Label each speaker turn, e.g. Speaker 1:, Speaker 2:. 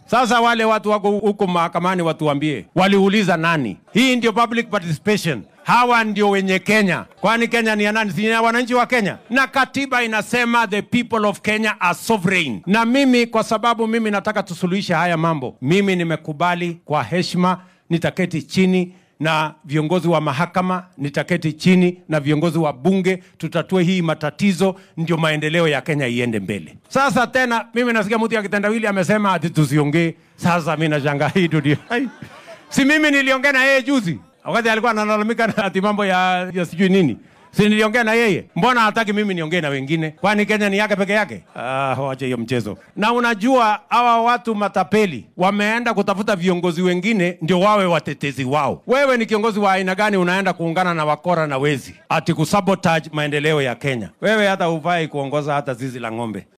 Speaker 1: Sasa wale watu wako huko mahakamani watuambie, waliuliza nani? Hii ndio public participation. Hawa ndio wenye Kenya. Kwani Kenya ni ya nani? Si ya wananchi wa Kenya? Na katiba inasema the people of Kenya are sovereign. Na mimi kwa sababu mimi nataka tusuluhishe haya mambo, mimi nimekubali kwa heshima, nitaketi chini na viongozi wa mahakama, nitaketi chini na viongozi wa bunge, tutatue hii matatizo, ndio maendeleo ya Kenya iende mbele. Sasa tena mimi nasikia mtu ya kitendawili amesema ati tusiongee. Sasa mimi nashangaa hii dunia. Hai. Si mimi niliongea na yeye juzi wakati alikuwa analalamika na ati mambo ya, ya sijui nini si niliongea na yeye, mbona hataki mimi niongee na wengine? Kwani Kenya ni yake peke yake? Ah, wache hiyo mchezo. Na unajua hawa watu matapeli wameenda kutafuta viongozi wengine ndio wawe watetezi wao. Wewe ni kiongozi wa aina gani unaenda kuungana na wakora na wezi ati kusabotage maendeleo ya Kenya? Wewe hata hufai kuongoza hata zizi la ng'ombe.